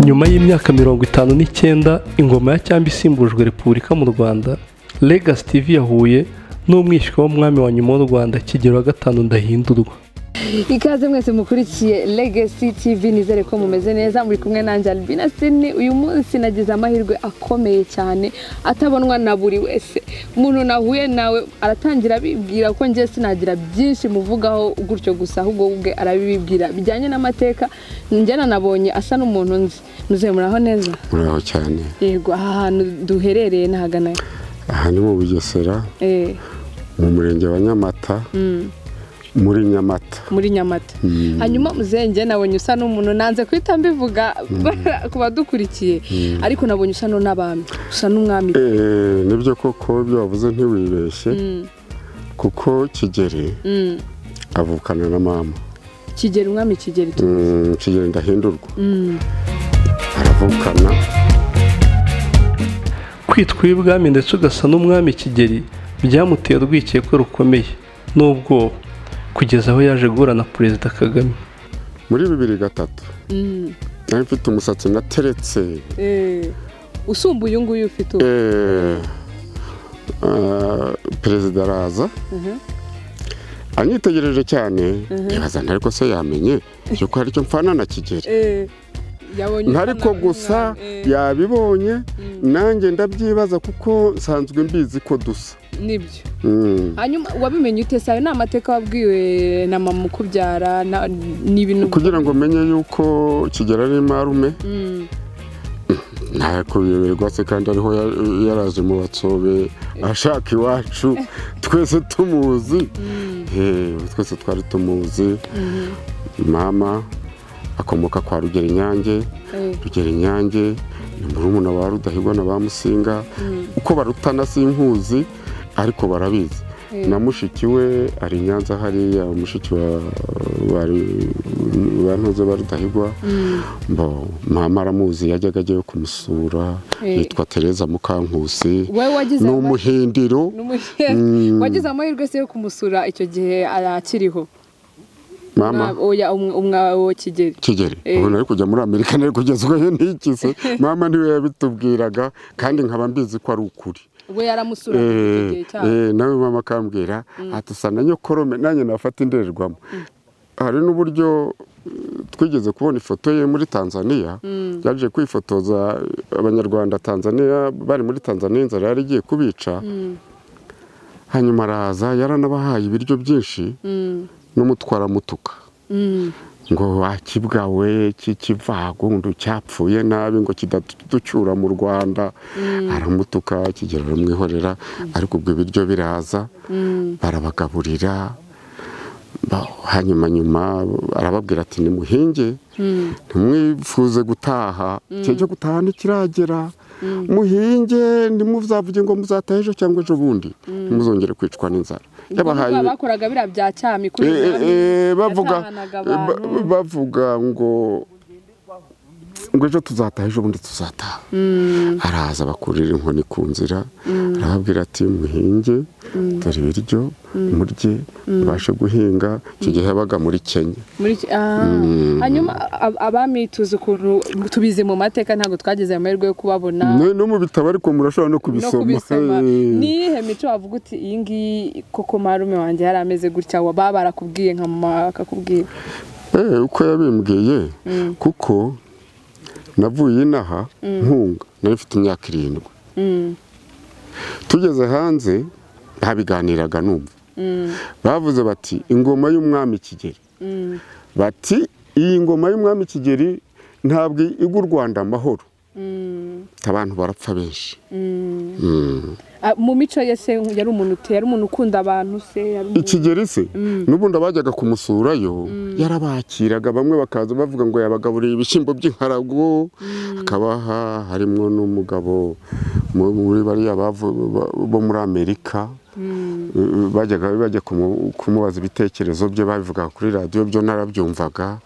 nyuma y'imyaka mirongo itanu n'icyenda ingoma ya cyambu isimbujwe repubulika mu rwanda legasi tivi yahuye n'umwishywa w'umwami wa nyuma w'u rwanda kigero wa gatanu ndahindurwa ikaze mwese mukurikiye Legacy TV nizere ko mumeze neza muri kumwe nanjye Albina Sini uyu munsi nagize amahirwe akomeye cyane atabonwa na buri wese umuntu nahuye nawe aratangira abibwira ko njye sinagira byinshi muvugaho gutyo gusa ahubwo ubwe arabibwira bijyanye n'amateka njye nanabonye asa n'umuntu nzi muzehe muraho neza muraho cyane yego aha hantu duherereye nahagana he? aha ni mu bugesera Eh, mu murenge wa nyamata mm, muri nyamata muri nyamata Mm. hanyuma muzehe njye nabonye usa n'umuntu nanze guhita mbivuga ku badukurikiye ariko nabonye usa n'abami usa n'umwami Eh, nibyo koko ibyo wavuze ntiwibeshye Mm, kuko kigeri mm. avukana na mama kigeri umwami kigeri tu- Mm, kigeri ndahindurwa Mm, aravukana kwitwa uw'ibwami ndetse ugasa n'umwami kigeri byamuteye urwikekwe rukomeye n'ubwoba kugeza aho yaje guhura na perezida kagame muri bibiri gatatu mm. nari mfite umusatsi nateretse Eh, usumbuye uyu nguyu ufite ubu Eh, ah, perezida araza Mhm. anyitegereje cyane ndibazana ariko se yamenye yuko hari icyo mfana na kigeri Eh, yabonye usa ariko n'abami gusa umwami, eh, yabibonye nanjye ndabyibaza kuko nsanzwe mbizi ko dusa nibyo Mm. hanyuma wabimenye ute sayo ni amateka wabwiwe na mama ukubyara na- ni ibintu kugira ngo menye yuko kigera ari marume Mm, ntakubiberwa se kandi ariho ya- yaraje mu batsobe ashaka iwacu twese tumuzi mm, Eh, twese twari tumuzi mhm. mama akomoka kwa rugera inyange Eh, rugera inyange ni murumuna wa rudahigwa na ba musinga mm, uko barutana sinkuzi ariko barabizi eh. na mushiki we ari i nyanza hariya mushiki wa bari bantuze ba rudahigwa Mm, mbo mama aramuzi yajyaga agiye kumusura Eh. yitwa tereza mukankusi wowe wagize ni ama- umuhindiro ni umuhe- Mm. wagize amahirwe se yo kumusura icyo gihe akiriho mama oya umwawo kigeri kigeri Eh. ubu nari kujya muri amerika nari kugezwayo n'iki se mama niwe yabitubwiraga kandi nkaba mbizi ko ari ukuri we yaramusuraga icyo gihe cyane Eh, eh, nawe mama akambwira ati usa na nyokorome nanjye nafata indorerwamo hari n'uburyo eh, twigeze kubona ifoto ye muri tanzania yaje kwifotoza eh, abanyarwanda tanzania bari muri tanzania inzara yari igiye kubica Mm, hanyuma araza yaranabahaye ibiryo byinshi mm, n'umutwara mutuka mm, ngo wakibwa we cy'ikivagundu cyapfuye nabi ngo kidaducyura mu rwanda aramutuka kigera aramwihorera ariko ubwo ibiryo biraza mm. barabagaburira ba- hanyuma nyuma arababwira ati nimuhinge Mm. ntimwifuze gutaha igihe cyo gutaha ntikiragera muhinge ntimuzavuge ngo muzataha ejo cyangwa ejo bundi ntimuzongere kwicwa n'inzara yabahaye Ubwo bakoraga biriya bya cyami kuri Eh, eh, eh, bavuga yatahanaga ba- abantu bavuga ngo ngo ejo tuzataha ejo bundi tuzataha haraza bakurira inkoni ku nzira arababwira ati muhinge dore ibiryo murye mubashe guhinga icyo gihe yabaga muri kenya muri iki- ah. hanyuma ab- abami tuzi ukuntu tubizi mu mateka ntabwo twagize amahirwe yo kubabona Ne- no mu bitabo ariko murashobora no no kubisoma kubisoma Eh, niyihe mico wavuga uti iyi ngiyi koko marume wanjye yari ameze gutya wa- baba barakubwiye nka mama akakubwira eh, uko yabimbwiye kuko navuye inaha nkunga nari mfite imyaka irindwi Mm, tugeze hanze ntabiganiraga numva bavuze bati ingoma y'umwami kigeri mm, bati iyi ngoma y'umwami kigeri ntabwo igwa u rwanda amahoro mm, abantu barapfa benshi mm. Mm. Ah, mu mico ye se yari umuntu ute yari umuntu ukunda abantu se yari umuntu ikigeri se n'ubundi abajyaga kumusurayo yarabakiraga bamwe bakaza bavuga ngo yabagaburiye ibishyimbo by'inkarago akabaha harimo n'umugabo mu- muri bariya bavu- ba- bo muri amerika Eh, bajyaga bajya kumu- kumubaza ibitekerezo bye babivugaga kuri radiyo byo narabyumvaga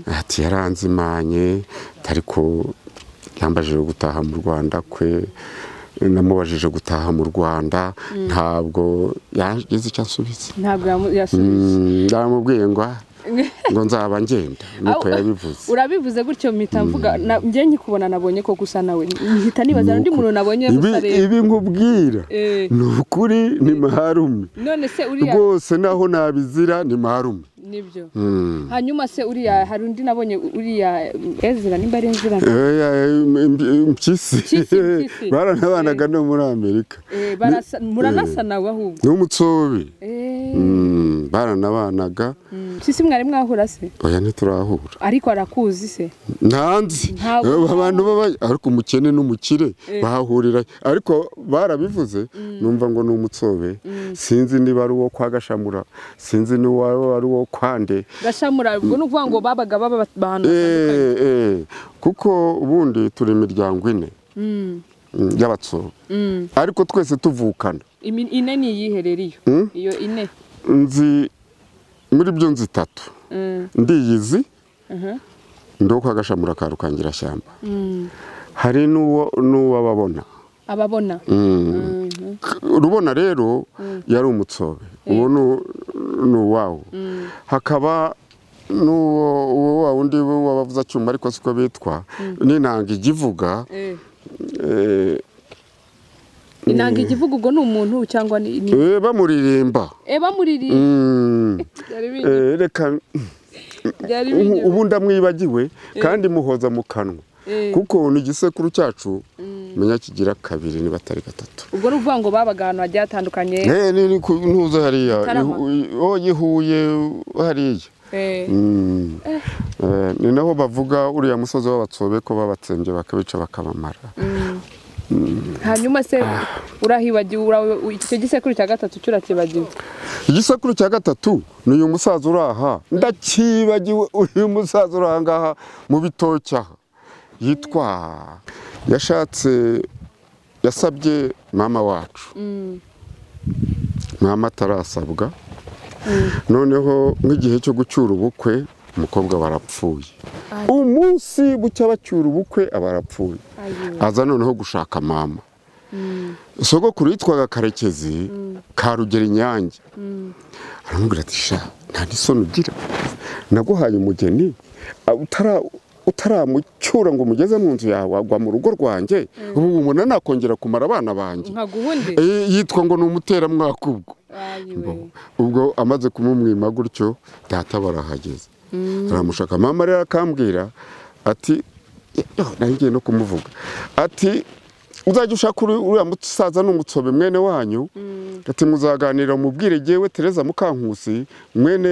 ati yaranzimanye ariko yambajije gutaha mu rwanda kwe namubajije gutaha mu rwanda ntabwo yagize icyo asubiza ntabwo yamu- yasubije Mm, ndamubwiye ngo ah, ngo nzaba ngenda nuko yabivuze urabivuze gutyo mpita mvuga na- njye nkikubona nabonye ko gusa nawe nkihita nibaza undi Nuko- muntu nabonye ibi gusa rero ibi nkubwira Eh. ni ukuri ni maharume none se uriya rwose naho nabizira ni maharume nibyo Mm. hanyuma se uriya hari undi nabonye uriya ezira nimba ari ezira Oya, imp- impyisi Impyisi, impyisi. baranabanaga no muri amerika Eh, barasa- muranasa nawe ahubwo n'umutsobe Eh, Mm, baranabanaga mm. si si mwari mwahura se oya ntiturahura ariko arakuzi se ntanzi Ntabwo Eh, abantu baba ariko umukene n'umukire bahahurira ariko barabivuze numva ngo ni umutsobe sinzi niba ari uwo kwa gashamura sinzi niba ari uwo kwa nde gashamura ubwo ni ukuvuga ngo babaga baba bat- abantu batandukanye Eh, eh, kuko ubundi turi imiryango ine Mm, mm, y'abatsobe mm. ariko twese tuvukana Imi- ine ni iyihe rero iyo Mm. iyo ine nzi muri byo nzi itatu Mm, ndiyizi aha. ndi uwo kwa gashamura ka rukangirashyamba Mm. hari n'uwo n'uwo ababona ababona Mm. rubona rero yari umutsobe uwo ni- ni uwawo hakaba n'uwo uwo wa wundi wabavuza cyuma ariko siko bitwa n'inanga igivuga Eh. eh, inanga igivuga ubwo ni umuntu cyangwa ni ni- eh, bamuririmba Eh, bamuririye Mm. byari binyoye Eh, reka byari ubu- binyoye ubu ndamwibagiwe kandi muhoza mu kanwa Eh. kuko ni igisekuru cyacu menya kigira kabiri niba atari gatatu ubwo ni ukuvuga ngo babaga ahantu hagiye hatandukanye Eh, ni ni ku- ntuza hariya Mutarama. oye huye hariya Eh. Mm. Eh, ni naho bavuga uriya musozi w'abatsobe ko babatsembye bakabica bakabamara hanyuma se urahibagiwe ura- u- icyo gisekuru cya gatatu cyurakibagiwe igisekuru cya gatatu ni uyu musaza uri aha ndakibagiwe uyu musaza uri aha ngaha mu bitoki aha yitwa yashatse yasabye mama wacu mama atarasabwa noneho nk'igihe cyo gucyura ubukwe umukobwa barapfuye umunsi bucya bacyura ubukwe aba arapfuye aza noneho gushaka mama sogokuru yitwaga karekezi ka rugero inyange aramubwira ati sha nta n'isoni ugira naguhaye umugeni a- utara- utaramucyura ngo umugeze mu nzu yawe agwa mu rugo rwanjye ubu umuntu nakongera kumara abana banjye nkaguha undi Eh, yitwa ngo ni umuteramwaka ubwo ayiwe ubwo amaze kumumwima gutyo data barahageze aramushaka mama rero akambwira ati nari ngiye no kumuvuga ati uzajya ushaka uri- uriya musaza n'umutsobe mwene wanyu ati muzaganira mubwire jyewe tereza mukankusi mwene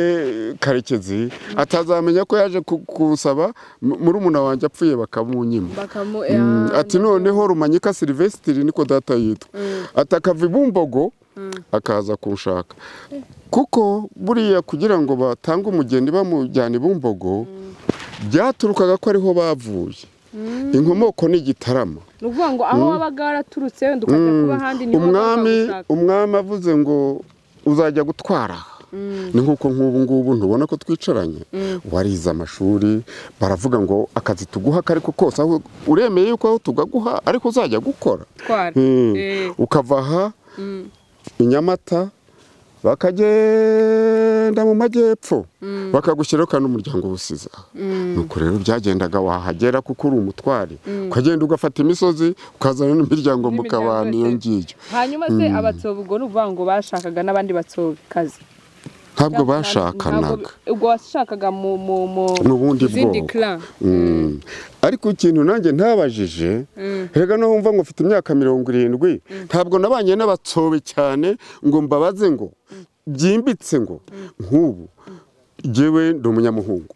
karekezi atazamenya ko yaje ku- kuwusaba mu- murumuna wanjye apfuye bakamunyima bakamu Mm, ati noneho rumanyika silivesitiri niko data yitwa ati akava i bumbogo akaza kunshaka kuko buriya kugira ngo batange umugeni bamujyana i bumbogo byaturukaga ko ariho bavuye inkomoko ni igitarama ni ukuvuga ngo aho wabaga waraturutse wenda ukajya kuba ahandi niho umwami wabaga ushaka. umwami avuze ngo uzajya gutwara aha." ni nk'uko nk'ubu ngubu ntubona ko twicaranye warize amashuri baravuga ngo akazi tuguha ako ariko kose aho uremeye yuko aho tugaguha ariko uzajya gukora twara Mm. Eh. ukava aha i nyamata bakagenda mu majyepfo bakagushyiraho kandi umuryango uwusize aha nuko rero byagendaga wahagera kuko uri umutware ukagenda ugafata imisozi ukazana n'imiryango mukabana iyo yose. ngiyo hanyuma se abatsobe ubwo ni ukuvuga ngo bashakaga n'abandi batsobekazi ntabwo bashakanaga ubwo washakaga mu mu mu Mu bundi zindi bwoko. clan Mm. ariko ikintu nanjye ntabajije rega no wumva ngo mfite imyaka mirongo irindwi ntabwo nabanye n'abatsobe cyane ngo mbabaze ngo byimbitse ngo nk'ubu jyewe ndi umunyamuhungu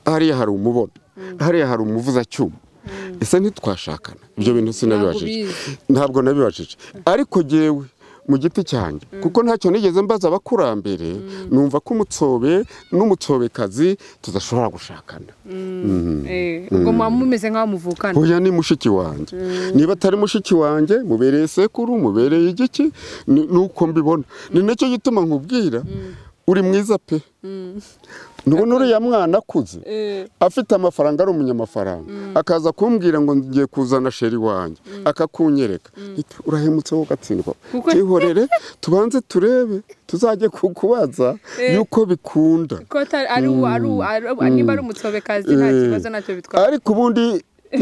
hariya hari umubono hariya hari umuvuzacyuma ese ntitwashakana ibyo bintu sinabibajije ubizi. ntabwo nabibajije ariko jyewe mu giti cyanjye kuko ntacyo nigeze mbaza abakurambere numva ko umutsobe n'umusobekazi tudashobora gushakana Eh, ubwo muba mumeze nk'aho muvukana Oya ni mushiki wanjye niba atari mushiki wanjye mubereye sekuru mubereye igiki ni ni uko mbibona ni nacyo gituma nkubwira uri mwiza pe ndabona uriya mwana akuze afite amafaranga ari umunyamafaranga akaza kumbwira ngo ngiye kuzana sheri wanjye akakunyereka Iti, urahemutse wowe ugatsindwa Kuko- twihorere tubanze turebe tuzajye kukubaza Eh. yuko bikunda ko atari- ari uwo- ari uwo- ari uwo- niba ari umutsobekazi nta Eh. kibazo ntacyo bitwara ariko ubundi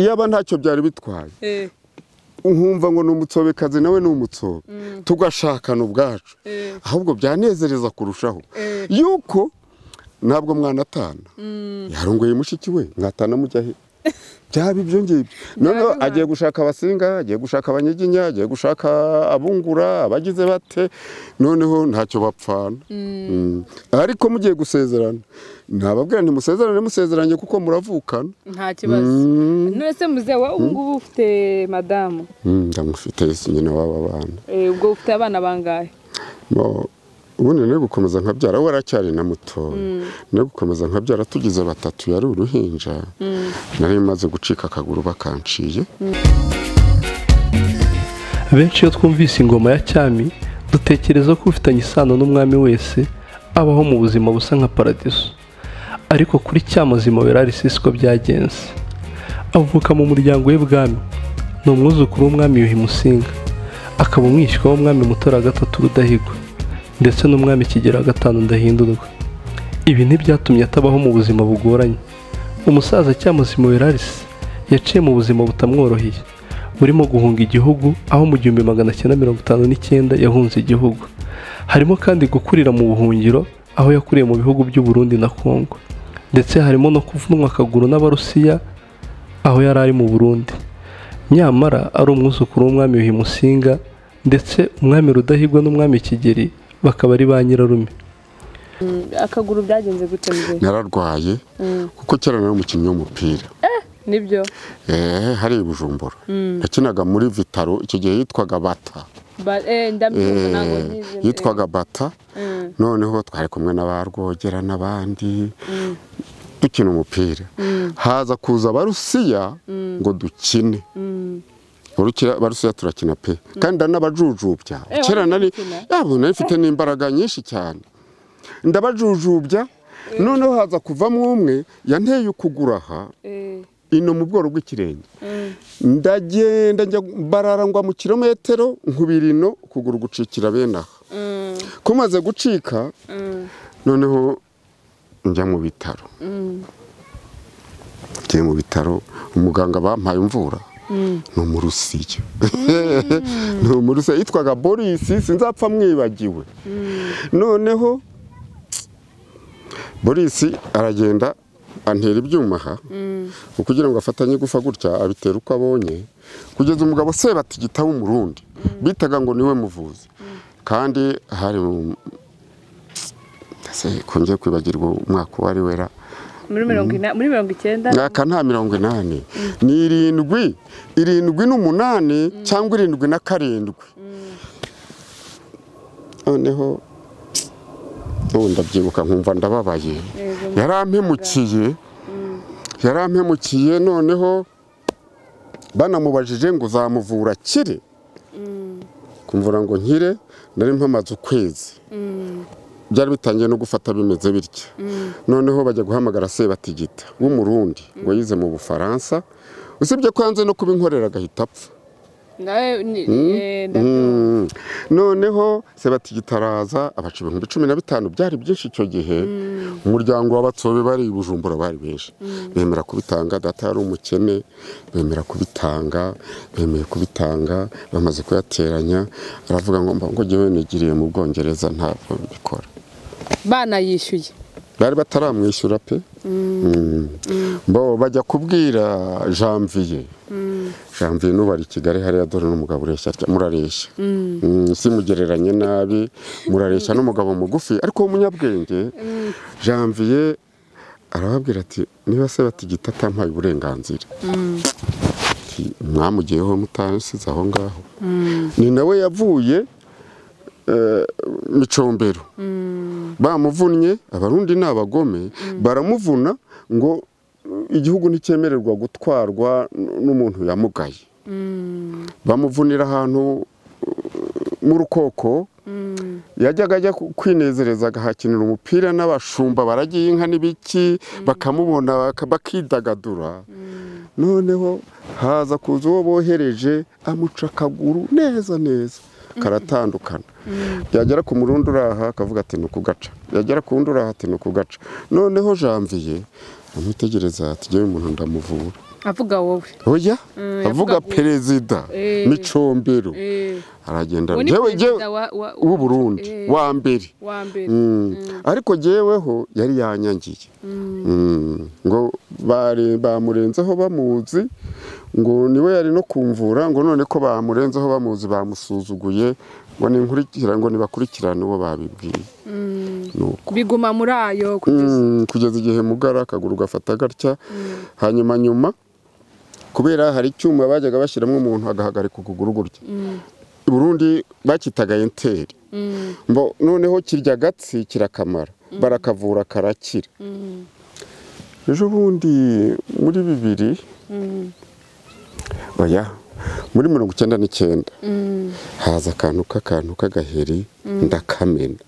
iyaba ntacyo byari bitwaye Eh, nkumva ngo ni umutsobekazi nawe ni umutsobe tugashakana ubwacu eh, ahubwo byanezereza kurushaho Eh. yuko ntabwo mwanatana yarunguye mushiki we mwatana mujya he byaba ibyo ngibyo noneho Byaba agiye gushaka abasinga agiye gushaka abanyiginya agiye gushaka abungura abagize bate noneho ntacyo bapfana Mm. ariko mugiye gusezerana nababwira ntimusezerane musezeranye kuko muravukana nta kibazo Mm. none se muzehe wowe ubu ngubu ufite madamu Mm, ndamufite Yesu nyina w'aba bana Eh, ubwo ufite abana bangahe Mo- ubundi nari gukomeza nkabyara we aracyari na mutoya nari gukomeza nkabyara tugize batatu yari uruhinja nari maze gucika akaguru bakanciye benshi iyo twumvise ingoma ya cyami dutekereza ko ufitanye isano n'umwami wese abaho mu buzima busa nka paradiso ariko kuri cyamazima berari si siko byagenze avuka mu muryango w'ibwami ni umwuzukuru w'umwami yuhi musinga akaba umwishywa w'umwami mutora wa gatatu rudahigwa ndetse n'umwami kigera gatanu ndahindurwa ibi ntibyatumye atabaho mu buzima bugoranye umusaza cyamuzima werarisi yaciye mu buzima butamworoheye burimo guhunga igihugu aho mu gihumbi magana cyenda mirongo itanu n'icyenda yahunze igihugu harimo kandi gukurira mu buhungiro aho yakuriye mu bihugu by'u Burundi na Kongo ndetse harimo no kuvunwa akaguru n'abarusiya aho yari ari mu Burundi nyamara ari umwuzukuru w'umwami Yuhi Musinga ndetse umwami Rudahigwa n'umwami Kigeli bakaba ari ba nyirarume akaguru byagenze gute muzehe nararwaye kuko kera nari umukinnyi w'umupira nibyo Eh, hari i bujumbura nakinaga muri vitaro icyo gihe yitwaga bata Ba- eh, ndamwumva ntabwo Eh, nyizi- yitwaga bata Mm. noneho twari kumwe n'abarwogera n'abandi dukina umupira haza kuza abarusiya ngo dukine Barukira- barusiya turakina pe kandi hari n'abajujubya Eh, kera wari nari gukina? yabo nari mfite n'imbaraga nyinshi cyane ndabajujubya noneho haza kuvamo umwe yanteye ukuguru aha Eh, ino mu bworo bw'ikirenge mm. ndagenda njya barara ngwa mu kilometero nkubira ino ukuguru gucikira bene aha Mm, kumaze gucika mm, noneho njya mu bitaro mm, njya mu bitaro umuganga bampaye imvura mm. ni umurusiya ni umurusiya yitwaga borisi sinzapfa mwibagiwe noneho borisi aragenda antera ibyuma aha kugira ngo afatanye igufa gutya abitera uko abonye kugeza umugabo sebatigita w'umurundi bitaga ngo niwe muvuzi kandi hari um, ese kungiye kwibagirwa umwaka uwo ari wera muri mirongo ina- muri mirongo icyenda mwaka nta mirongo inani ni irindwi irindwi n'umunani cyangwa irindwi na karindwi noneho ubu ndabyibuka nkumva ndababaye Yego. yarampemukiye yarampemukiye noneho banamubajije ngo uzamuvura akire kumvura ngo nkire nari mpamaze ukwezi byari bitangiye no gufata bimeze bitya noneho bajya guhamagara sebatigita w'umurundi ngo yize mu bufaransa usibye ko yanze no kuba inkorera agahita apfa nawe ni- eh, ndabyumva. Mm. noneho sebatigita araza abaca ibihumbi cumi na bitanu byari byinshi icyo gihe umuryango w'abatsobe bari i bujumbura bari benshi bemera kubitanga data yari umukene bemera kubitanga bemeye kubitanga bamaze kuyateranya aravuga ngo mba ngo jyewe nigiriye mu bwongereza ntabwo mbikora banayishyuye bari bataramwishyura pe Mm. bo bajya kubwira janvier janvier n'ubari i kigali hariya dore n'umugabo ureshya atya, murareshya Mm, simugereranye nabi murareshya n'umugabo mugufi ariko w'umunyabwenge janvier arababwira ati niba se batigita atampaye uburenganzira Ati, mwamugiyeho mutasize aho ngaho ni nawe yavuye eh, micombero bamuvunnye abarundi ni abagome baramuvuna ngo uh, igihugu nticyemererwa gutwarwa n- n'umuntu yamugaye bamuvunira ahantu uh, mu rukoko yajyaga ajya ku- kwinezereza agahakinira umupira n'abashumba baragiye inka n'ibiki bakamubona baka- bakidagadura noneho haza kuza uwo bohereje amuca akaguru neza neza karatandukana yagera ku murundi uraha akavuga ati ni ukugaca yagera ku wundi uraha ati ni ukugaca noneho janvier amwitegereza tugewe umuntu ndamuvura avuga wowe oya Mm, avuga yavuga ngo- perezida Eh. micombero Eh, aragenda uwo ni jewe jewe perezida wa- wa- w'uburundi Eh, wa mbere wa mbere Mm. ariko jeweho yari yanyangiye Mm. ngo bare- bamurenzeho bamuzi ngo niwe yari no kumvura ngo none ko bamurenzeho bamuzi bamusuzuguye ngo ninkurikira ngo nibakurikirane uwo babibwiye nuko biguma muri ayo kugeza Mm, kugeza igihe mugara akaguru gafata gatya hanyuma nyuma kubera hari icyuma bajyaga bashyiramo umuntu agahagarika ukuguru gutya i burundi bakitaga enteri mbo noneho kirya agatsi kirakamara barakavura karakira ejo bundi muri bibiri oya muri mirongo icyenda n'icyenda haza akantu k'akantu k'agaheri ndakamena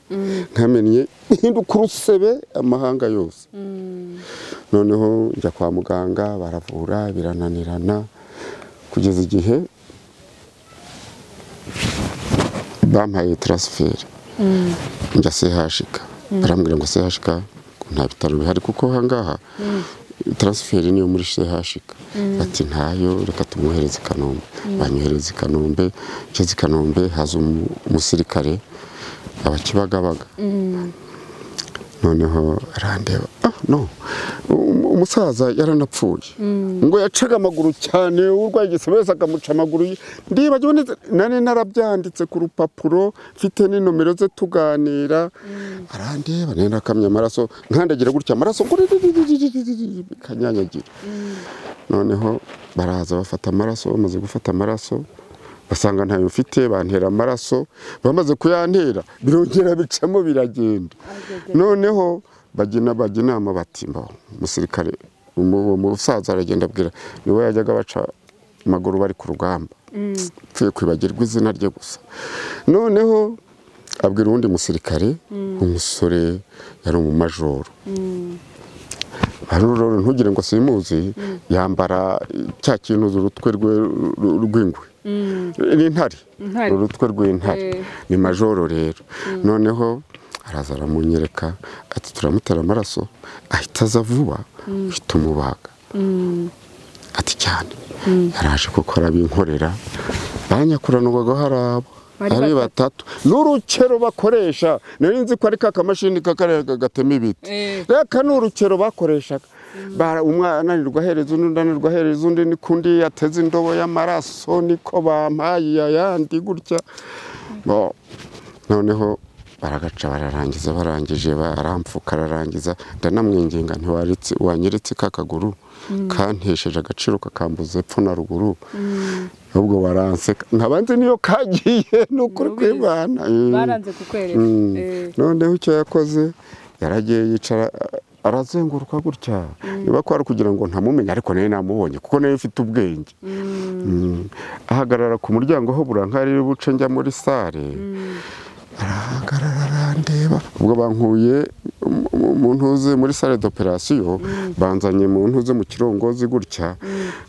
nkamennye ihinduka urusebe amahanga yose noneho njya kwa muganga baravura birananirana kugeza igihe bampaye taransiferi njya sehashika barambwira ngo sehashika nta bitaro bihari kuko ahangaha taransiferi niyo muri sehashika bati ntayo reka tumwohereze i kanombe banyohereza i kanombe ngeze i kanombe haza umu- umusirikare abakibagabaga noneho arandeba ah no Um- umusaza yaranapfuye ngo yacaga amaguru cyane urwaye igisebe wese akamuca amaguru ye. ndibagiwe neza nari narabyanditse ku rupapuro mfite n'inomero ze tuganira arandeba nari nakamye amaraso nkandagira gutya amaraso ngo ririririririririri, bikanyanyagira noneho baraza bafata amaraso bamaze gufata amaraso basanga ntayo mfite bantera amaraso bamaze kuyantera birongera bicamo biragenda noneho bagena bajya inama bati mbaho umusirikare umu- uwo musaza aragenda abwira niwe yajyaga baca amaguru bari ku rugamba pfuye kwibagirwa izina rye gusa noneho abwira uwundi musirikare umusore yari umumajoro Haruroro ntugire ngo simuzi yambara cya kintu urutwe rwe ru- rw'ingwe n'intare Intare. urutwe rw'intare Eh. ni majoro rero noneho araza aramunyereka ati turamutera amaraso ahita aza vuba uhita umubaga ati cyane yaraje kuko arabinkorera banyakuranwaga haraba Bari ari batatu n'urukero bakoresha nari nzi ko ari ka kamashini kakarega gatema ibiti Eh. reka ni urukero bakoreshaga Bara- umwana ananirwa ahereza undi undi ananirwa ahereza undi n'ikundi yateze indobo y'amaraso niko bampaye ayandi gutya Bo, noneho baragaca bararangiza barangije barampfuka ararangiza ndanamwinginga ntiwaritse wanyeretse ka kaguru kantesheje agaciro kakambuza epfo na ruguru ahubwo waranseka nkabanze niyo kagiye ni ukuri Nubizi. kw'imana Mm. baranze kukwereka Mm. Eh, noneho icyo yakoze yaragiye yicara a- arazenguruka gutya niba ko ari ukugira ngo ntamumenye ariko nawe namubonye kuko nawe ufite ubwenge Mm. ahagarara ku muryango aho burankari buce njya muri sale arahagarara arandeba ubwo bankuye mu- mu- mu ntuze muri sale d'operation banzanye mu ntuze mu kirongozi gutya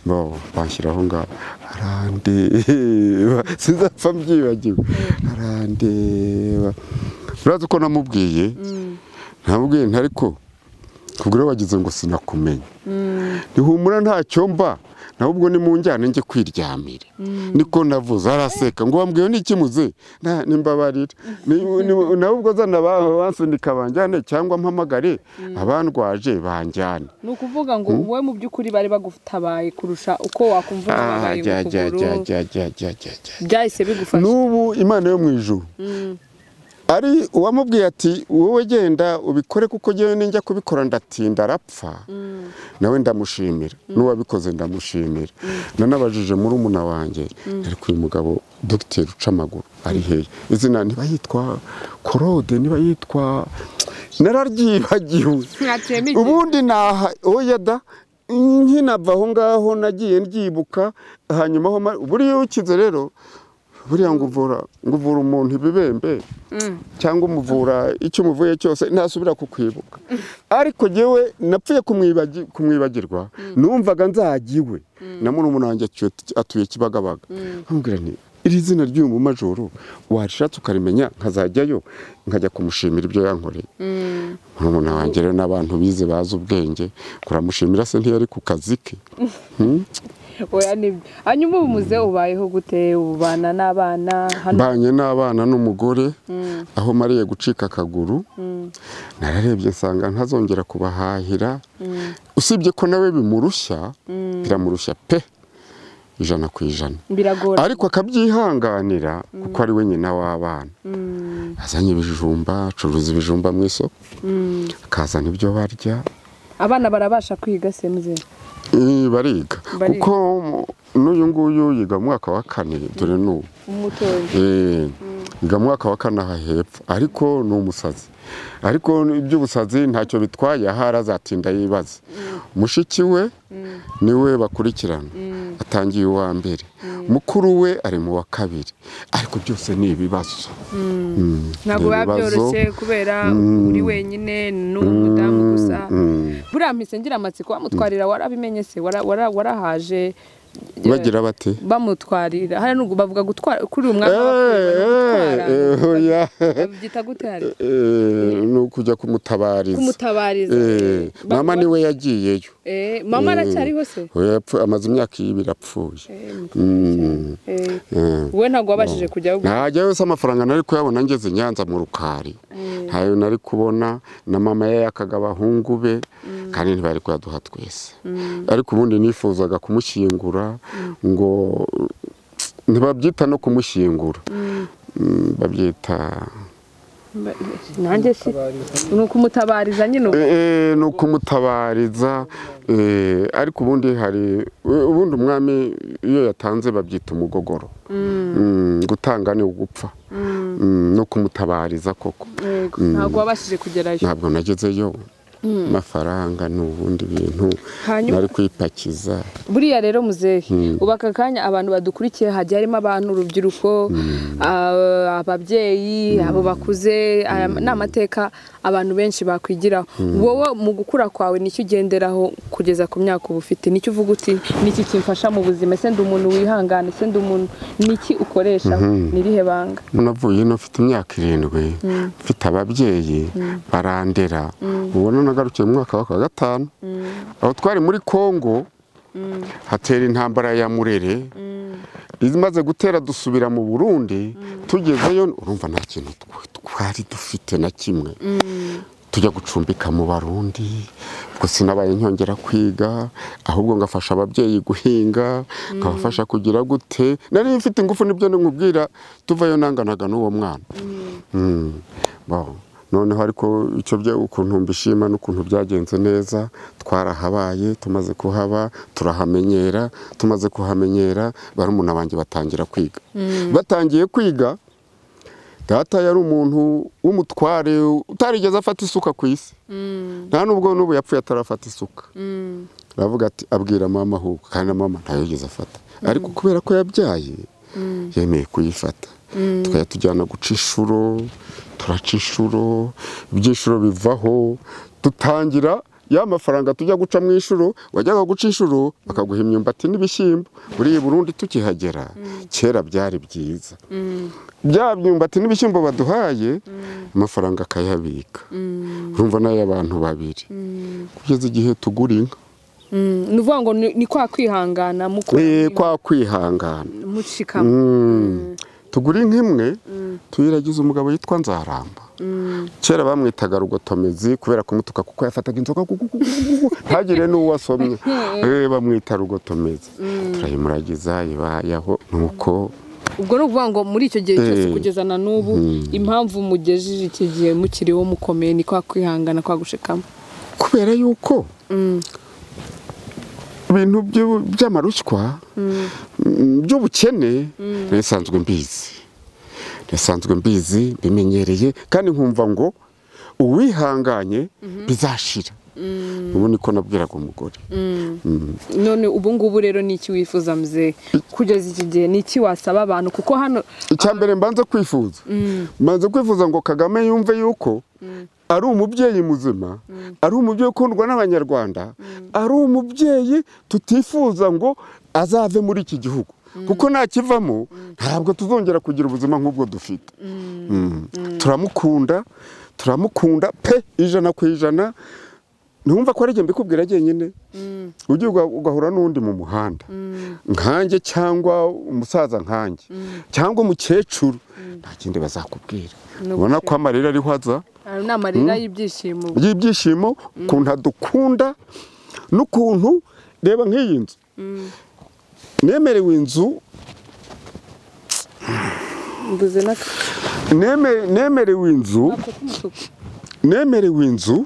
bo banshyiraho ngaho arandeba sinzapfa mbyibagiwe arandeba urazi uko namubwiye namubwiye nti ariko kubwira wagize ngo sinakumenya ntihumura ntacyo mba nahubwo ni mu njyana njye kwiryamira niko navuze araseka ngo wambwiye n'ikimuze nta- nimbabarira Ni- ni- nawe ubwo zana aba- abansunika banjyane cyangwa mpamagare abandwaje banjyane ni ukuvuga ngo wowe mu by'ukuri bari bagutabaye kurusha uko wakumva Ah, utababaye jya, mu jya, jya, kuguru jya, jya, jya, jya, jya. byahise bigufasha n'ubu imana yo mu ijuru ari uwamubwiye ati wowe genda ubikore kuko njyewe ninjya kubikora ndatinda arapfa nawe ndamushimira n'uwabikoze ndamushimira nanabajije muri umuna wanjye ariko uyu mugabo dogiteri uca amaguru ari hehe izina niba yitwa korode niba yitwa nararyibagiwe mwatiyemo igihe ubundi naha oya da nkinava aho ngaho nagiye ndyibuka hanyuma aho ma- buriya ukize rero buriya ngo uvura ngo uvura umuntu ibibembe cyangwa umuvura icyo umuvuye cyose ntasubira kukwibuka ariko ngewe napfuye kumwibagi- kumwibagirwa numvaga nzajya iwe na murumuna wanjye atu- atuye kibagabaga nkambwira nti iri zina ry'uyu mumajoro warishatse ukarimenya nkazajyayo nkajya kumushimira ibyo yankoreye murumuna wanjye rero n'abantu bize bazi ubwenge kuramushimira se ntiyari ku kazi ke oya nibyo hanyuma ubu muze ubayeho gute ubana n'abana hano mbanye n'abana n'umugore aho mariye gucika akaguru nararebye nsanga ntazongera kubahahira usibye ko nawe bimurushya biramurushya pe ijana ku ijana biragora ariko akabyihanganira kuko ari we nyina w'abana Mm, azanye ibijumba acuruza ibijumba mu isoko mm. akazana ibyo barya abana barabasha kwiga se muze Eh, bariga Bariga. kuko n'uyu nguyu yiga mu mwaka wa kane dore n'ubu umutoya Eh, yiga mu mwaka wa kane aha hepfo ariko ni umusazi ariko iby'ubusazi ntacyo bitwaye ahari azatinda yibaza mushiki we niwe bakurikirana atangiye uwa mbere mukuru we ari mu wa kabiri ariko byose ni ibibazo Mm, ntabwo ni biba ibibazo. byoroshye kubera Mm. uri wenyine ni umudamu gusa Mm. buriya mpise ngira amatsiko bamutwarira warabimenye se wara- wara- warahaje bagira bate bamutwarira hariya n'ubwo bavuga gutwara kuri uyu mwanya Eh, eh, oya. babyita gute hari Eh, ni ukujya kumutabariza kumutabariza Eh, Ba- mama ba- niwe yagiyeyo Eh, mama aracyariho se Oya, yapfu- amaze imyaka ibiri apfuye Eh, Mm. eh, Eh. wowe ntabwo wabashije kujyaho ntajya yose amafaranga nari kuyabona ngeze i nyanza mu rukari ntayo nari kubona na mama ye yakaga abahungu be kandi ntibari kuyaduha twese ariko ubundi nifuzaga kumushyingura ngo ntibabyita no kumushyingura Mm, babyita nanjye se ni ukumutabariza nyine ubu. Eh, eh, ni ukumutabariza eh, ariko ubundi hari ubundi umwami iyo yatanze babyita umugogoro Mm, gutanga ni ugupfa Mm, no kumutabariza koko Yego, ntabwo wabashije kugerayo ntabwo nagezeyo amafaranga ni ubundi bintu Hanyuma- nari kwipakiza buriya rero muzehe ubu aka kanya abantu badukurikiye hagiye harimo abantu urubyiruko ah, ababyeyi abo bakuze aya ni amateka abantu benshi bakwigiraho wowe mu gukura kwawe nicyo ugenderaho kugeza ku myaka uba ufite nicyo uvuga uti niki kimfasha mu buzima ese ndi umuntu wihangana ese ndi umuntu niki ukoresha nirihe banga navuye ino mfite imyaka irindwi mfite ababyeyi barandera ubona nagarukiye mu mwaka wa kwa gatanu aho twari muri kongo hatera intambara ya murere imaze gutera dusubira mu burundi tugezeyo urumva nta kintu tw- twari dufite na kimwe tujya gucumbika mu barundi ubwo sinabaye nkongera kwiga ahubwo ngafasha ababyeyi guhinga nkabafasha kugira gute nari mfite ingufu nibyo nkubwira tuvayo nanganaga n'uwo mwana Mm. Bon. noneho ariko icyo bya ukuntu mbishima n'ukuntu byagenze neza twarahabaye tumaze kuhaba turahamenyera tumaze kuhamenyera barumuna banjye batangira kwiga batangiye kwiga data yari umuntu w'umutware utarigeze afata isuka ku isi nta nubwo n'ubu yapfuye atarafata isuka aravuga ati abwira mama ahubwo kandi na mama ntayo yigeze afata ariko kubera ko yabyaye yemeye kuyifata tukajya tujyana guca inshuro turaca inshuro ibyishuro bivaho dutangira ya mafaranga tujya guca mu inshuro wajyaga guca inshuro bakaguha imyumbati n'ibishyimbo buriya i burundi tukihagera kera byari byiza bya myumbati n'ibishyimbo baduhaye amafaranga akayabika urumva nayo abantu babiri kugeza igihe tugura inka Mm, ni ukuvuga ngo ni ni kwa kwihangana mukura Eh, kwa kwihangana mushikama Mm. tugura inka imwe tuyiragiza umugabo yitwa nzaramba kera bamwitaga rugotomezi kubera kumutuka kuko yafataga inzoka gu- gu- gu- gu- gu- ntagire n'uwo asomye Eh, bamwita rugotomezi turayimuragiza ibayaho nuko ubwo ni ukuvuga ngo muri icyo gihe cyose Eh. kugeza na n'ubu impamvu mugejeje iki gihe mukiriho mukomeye ni kwa kwihangana kwa gushikama kubera yuko ibintu by'u- by'amarushywa mm, by'ubukene nisanzwe mbizi nisanzwe mbizi bimenyereye kandi nkumva ngo uwihanganye bizashira ubu niko nabwiraga umugore Mm. none ubu ngubu rero ni iki wifuza muzehe kugeza iki gihe ni iki wasaba abantu kuko hano icya mbere mbanza kwifuza mbanza kwifuza ngo kagame yumve yuko ari umubyeyi muzima ari umubyeyi ukundwa n'abanyarwanda ari umubyeyi tutifuza ngo azave muri iki gihugu kuko nakivamo ntabwo tuzongera kugira ubuzima nk'ubwo dufite Mm. turamukunda turamukunda pe ijana ku ijana ntumva ko ari njye mbikubwira njyenyine ugiye uga- ugahura n'undi mu muhanda nkanjye cyangwa umusaza nkanjye cyangwa umukecuru nta kindi bazakubwira Ni ubona ko amarira ariho aza hari n'amarira y'ibyishimo y'ibyishimo ukuntu adukunda n'ukuntu reba nk'iyi nzu nemerewe inzu mbuze na neme- nemerewe inzu ako k'umutuku nemerewe inzu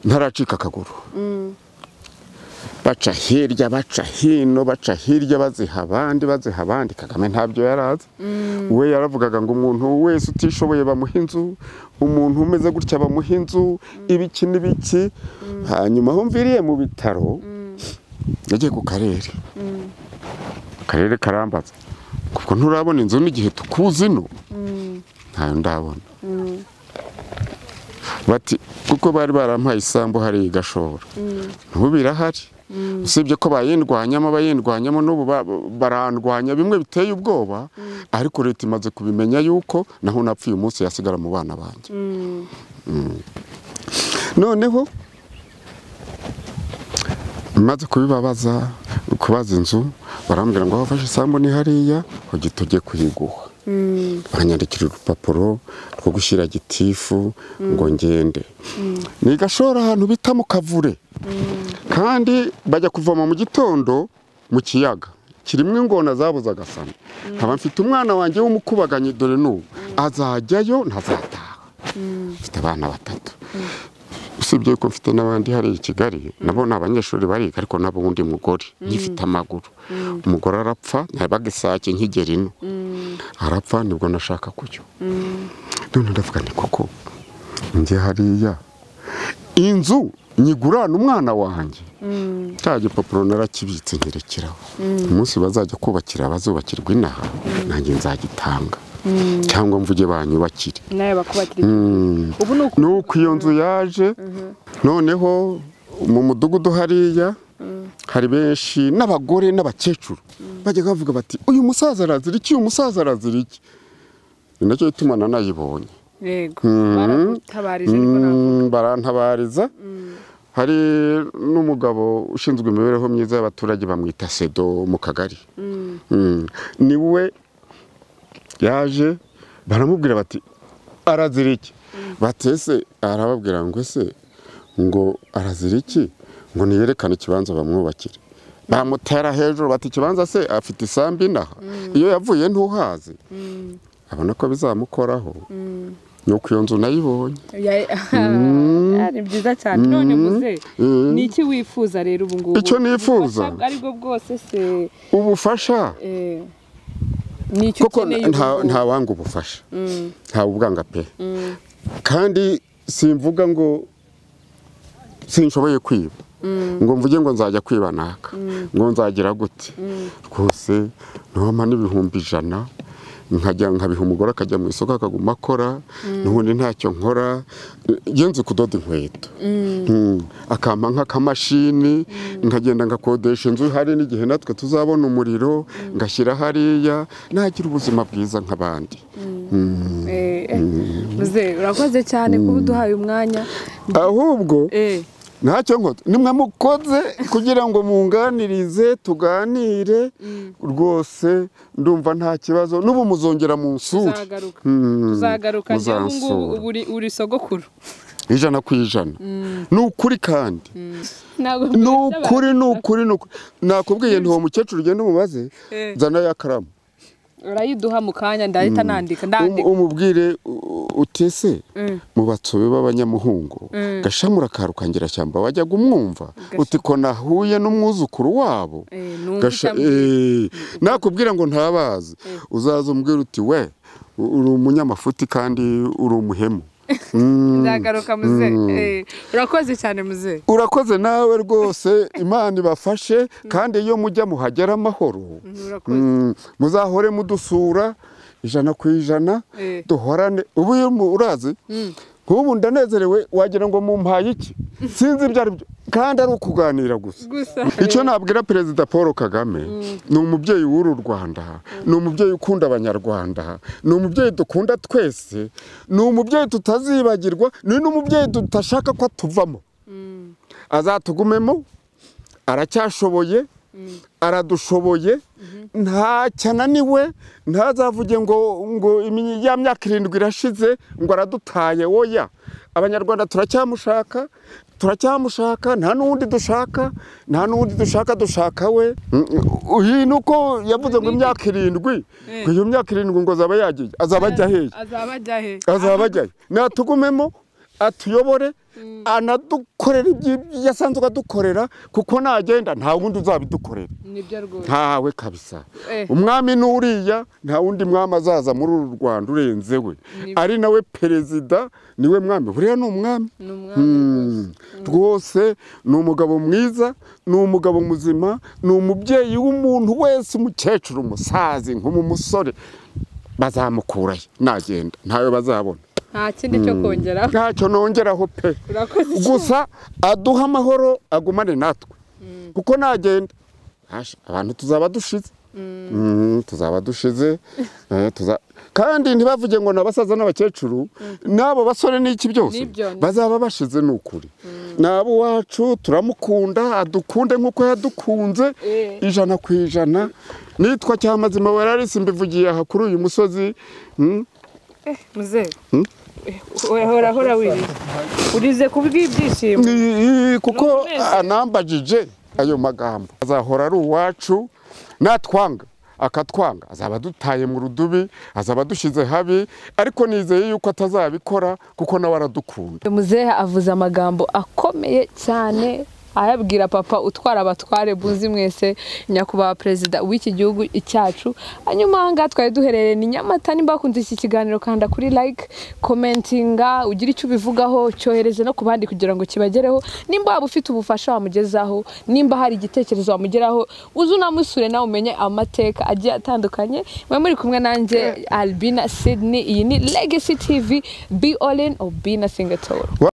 ntaracika akaguru baca hirya baca hino baca hirya baziha abandi baziha abandi kagame ntabyo yari azi we yaravugaga ngo umuntu wese utishoboye bamuha inzu umuntu umeze gutya bamuha inzu ibiki n'ibiki hanyuma aho mviriye mu bitaro yagiye ku karere akarere karambaza kuko nturabona inzu n'igihe tukuzi no ntayo ndabona bati kuko bari barampaye isambu hariya igashobora ubu birahari usibye ko bayindwanyamo bayindwanyamo n'ubu ba- barandwanya bimwe biteye ubwoba ariko leta imaze kubimenya yuko naho napfuye umunsi yasigara mu bana banjye Mm. noneho maze kubibabaza kubaza inzu barambwira ngo aho wafashe isambu ni hariya ugite ujye kuyiguha banyandikira urupapuro rwo gushyira gitifu ngo ngende ni gashora ahantu bita mu kavure kandi bajya kuvoma mu gitondo mu kiyaga kirimo ingona zabuze agasana nkaba mfite umwana wanjye w'umukubaganyi dore n'ubu azajyayo ntazataha mfite abana batatu usibye yuko mfite n'abandi hariya i kigali nabo ni abanyeshuri bariga ariko nabo undi mugore ngifite amaguru umugore arapfa ntabaga isake nkigera ino arapfa nibwo nashaka kurya none ndavuga nti koko njye hariya inzu nyigurana umwana wanjye cya gipapuro narakibitse nkirekeraho umunsi bazajya kubakira abazubakirwa inaha nanjye nzagitanga cyangwa mvuge banyubakire nawe bakubatira ubu ni uku nuko iyo nzu yaje noneho mu mudugudu hariya hari benshi n'abagore n'abakecuru bajya bavuga bati uyu musaza arazira iki uyu musaza arazira iki ni nacyo gituma nanayibonye yego baragutabarije ariko ntabwo Mm, barantabariza hari n'umugabo ushinzwe imibereho myiza y'abaturage bamwita sedo mu kagari Mm. ni we yaje baramubwira bati arazira iki batese arababwira ngo ese ngo arazira iki ngo niyerekane ikibanza bamwubakire bamutera hejuru bati ikibanza se afite isambu inaha iyo yavuye ntuhazi abona ko bizamukoraho nuko iyo nzu nayibonye Ya- ari byiza cyane none muzehe ni iki wifuza rero ubu ngubu Icyo Ubufasha nifuza? ubwo ari bwo bwose se ubufasha eh, ni icyo kuko ukeneye ubu nta- ngubu? nta wanga ubufasha ntawe ubwanga pe kandi simvuga ngo sinshoboye kwiba ngo mvuge ngo nzajya kwiba naka ngo nzagira gute rwose ntiwampa n'ibihumbi ijana nkajya nkabiha umugore akajya mu isoko akaguma akora n'ubundi ntacyo nkora iyo nzi kudoda inkweto Mm. akampa nk'akamashini nkagenda ngakodesha inzu hari n'igihe natwe tuzabona umuriro ngashyira hariya nagira ubuzima bwiza nk'abandi Eh, eh, muzehe urakoze cyane kuba uduhaye umwanya ahubwo Eh, ntacyo nkoze nimwe mukoze kugira ngo munganirize tuganire rwose ndumva nta kibazo n'ubu muzongera mu nsuri tuzagaruka Mm, tuzagaruka njyewe ubu ngubu muzansura. ubu uri- uri sogokuru ijana ku ijana ni ukuri kandi ntabwo ni ukuri ni ukuri ni ukuri nakubwiye nti uwo mukecuru ugenda umubaze Eh. zana ya karamu urayiduha mu kanya ndahita nandika Um- ndandika umubwire u- utese Mm. mu batsobe b'abanyamuhungu gashamura ka rukangira-shyamba wajyaga umwumva uti ko nahuye n'umwuzukuru wabo Eh, numva Gasha- icyo ambwira. eh, nakubwira ngo ntabazi uzaza umbwira uti we uri umunyamafuti kandi uri umuhemu nzagaruka muze urakoze cyane muze urakoze nawe rwose imana ibafashe kandi iyo mujya muhagera amahoro urakoze Mm, muzahore mudusura ijana ku ijana Eh. duhorane ubu iyo mu- urazi nk'ubu ndanezerewe wagira ngo mumpaye iki sinzi ibyo ari byo kandi ari ukuganira gusa gusa icyo nabwira perezida paul kagame ni umubyeyi w'uru rwanda ni umubyeyi ukunda abanyarwanda ni umubyeyi dukunda twese ni umubyeyi tutazibagirwa ni n'umubyeyi tudashaka ko atuvamo azatugumemo aracyashoboye aradushoboye ntacyananiwe ntazavuge ngo ngo imi- ya myaka irindwi irashize ngo aradutaye oya abanyarwanda turacyamushaka turacyamushaka nta n'uwundi dushaka nta n'uwundi dushaka dushaka we Mm, mm, iyi ni uko yavuze ngo imyaka irindwi Eh. ngo iyo myaka irindwi ngo azaba yagiye azaba ajya hehe azaba ajya he azaba ajyayo natugumemo atuyobore anadukorera ibyo asanzwe adukorera kuko nagenda nta wundi uzabidukorera nibyo rwose ntawe kabisa Eh. umwami n'uriya nta wundi mwami azaza muri uru rwanda urenze we Ni- ari nawe perezida niwe mwami buriya ni umwami ni umwami Mm. rwose ni umugabo mwiza ni umugabo muzima ni umubyeyi w'umuntu wese umukecuru umusazi nk'umumusore bazamukurayo nagenda ntawe bazabona nta kindi cyo kongeraho ntacyo nongeraho pe urakoze cyane gusa aduha amahoro agumane natwe kuko nagenda hasha, abantu tuzaba dushize Mm, tuzaba dushize eh, tuza- kandi ntibavuge ngo nabasaza n'abakecuru n'abo basore n'iki byose Nibyo, nibyo. bazaba bashize ni ukuri nabo wacu turamukunda adukunde nk'uko yadukunze Eh. ijana ku ijana nitwa cyamazima wararisi mbivugiye aha kuri uyu musozi Mm, muze uhora uhora wirinda urize kubw'ibyishimo Ni- kuko Numvise. anambajije ayo magambo azahora ari uwacu natwanga akatwanga azaba adutaye mu rudubi azaba adushyize habi ariko nizeye yuko atazabikora kuko nawe aradukunda muzehe avuze amagambo akomeye cyane ayabwira papa utwara abatware buzi mwese nyakubahwa perezida w'iki gihugu cyacu hanyuma aha ngaha twari duherereye ni nyamata nimba wakunze iki kiganiro kanda kuri like komentinga ugire icyo ubivugaho cyohereze no ku bandi kugira ngo kibagereho nimba waba ufite ubufasha wamugezaho nimba hari igitekerezo wamugeraho uze unamusure nawe umenye amateka agiye atandukanye mwe muri kumwe nanjye albina sydney iyi ni legacy tv be all in or be nothing at all